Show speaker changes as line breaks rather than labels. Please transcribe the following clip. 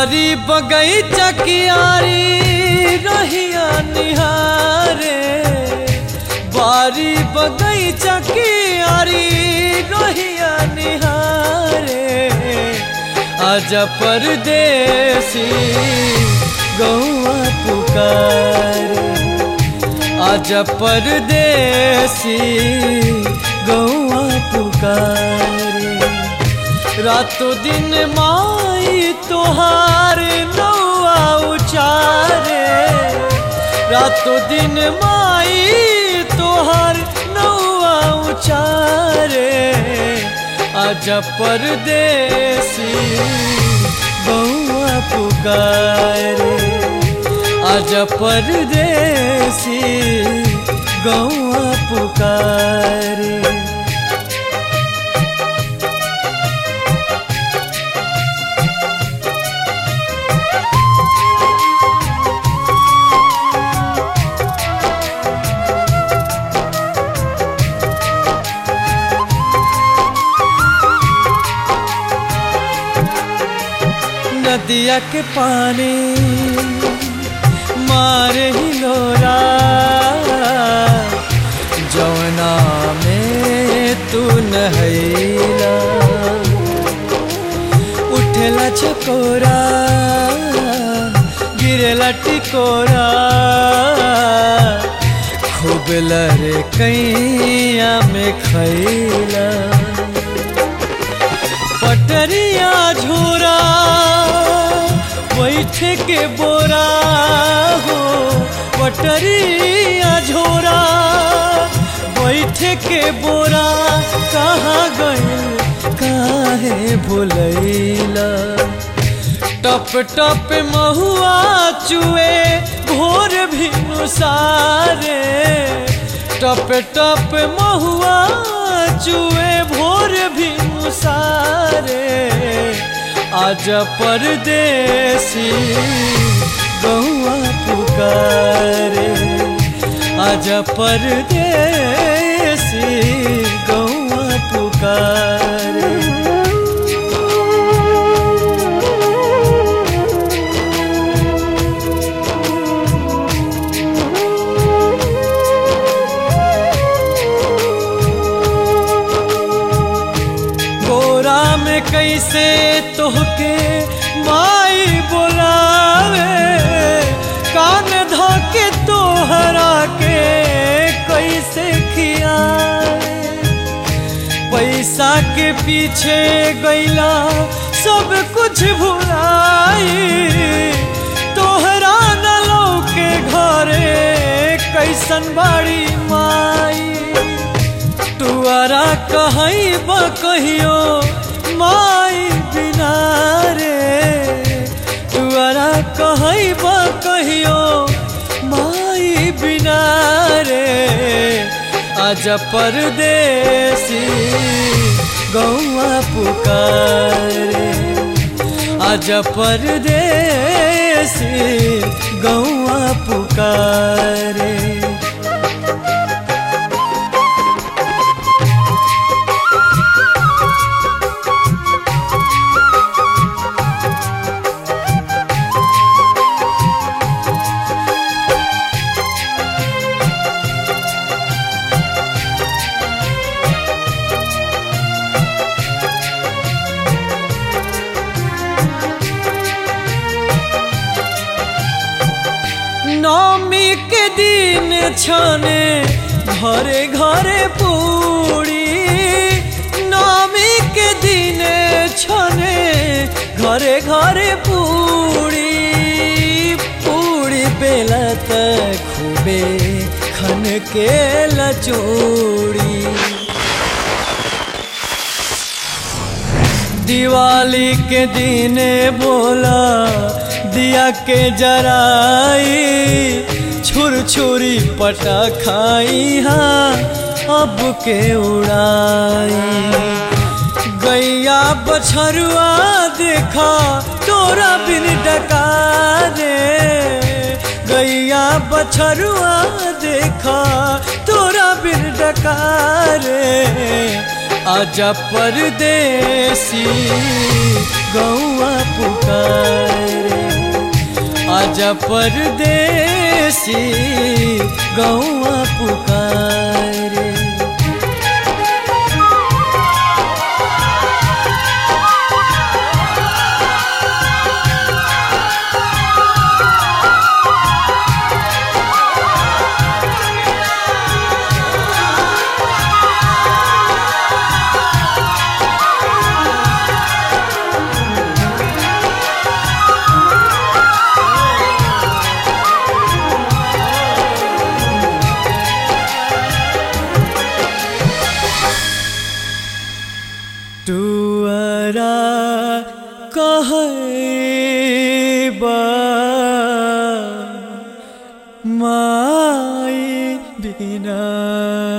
बारी बगैचा कियारी रहिया निहारे बारी बगैचा कियारी रहिया निहारे आज परदेसी गौआ पुकारे आज परदेसी गौआ पुकारे रातों दिन माई तोहार नौआ उचारे रातों दिन माई तोहार नौआ उचारे आज परदेसी गौआ पुकारे आज परदेसी गौआ पुकारे नदिया के पानी मारे हिलोरा जौना में तू नहैला उठेला चकोरा गिरेला टिकोरा खूब लरे कैया में खैला पटरिया झोरा बैठ के बोरा हो पटरिया झोरा बैठ के बोरा कहाँ गइल काहे भुलैला टप टप महुआ चुए भोर भी सारे टप टप महुआ चुए भोर भी सारे आज परदेसी गौआ पुकारे आज परदेसी गौआ पुकारे गोरा में कैसे तोहके माई बोलावे कान धोके तोहरा के कैसे खियावे पैसा के पीछे गैला सब कुछ भुलाई तोहरा न लौके घरे कैसन बाड़ी माई तुअरा कहीं कहियो माई बिना रे तुअरा कहीं कहियो माई बिना रे आज परदेसी गौआ पुकारे आज परदेसी गौआ पुकारे नौमी के दिन छने घरे घरे पूरी नौमी के दिन छने घरे घरे पूरी पूरी बेला तक खूबे खन के लचोड़ी दिवाली के दिन बोला दिया के जराई छुर छुरी पटा खाई हाँ अब के उड़ाई गैया बछरुआ देखा तोरा बिन डका रे गैया बछरुआ देखा तोरा बिन डका रे आजा परदेसी गौआ पुकारे आजा परदेसी गौआ पुकारे टुअरा कहबा माई बिना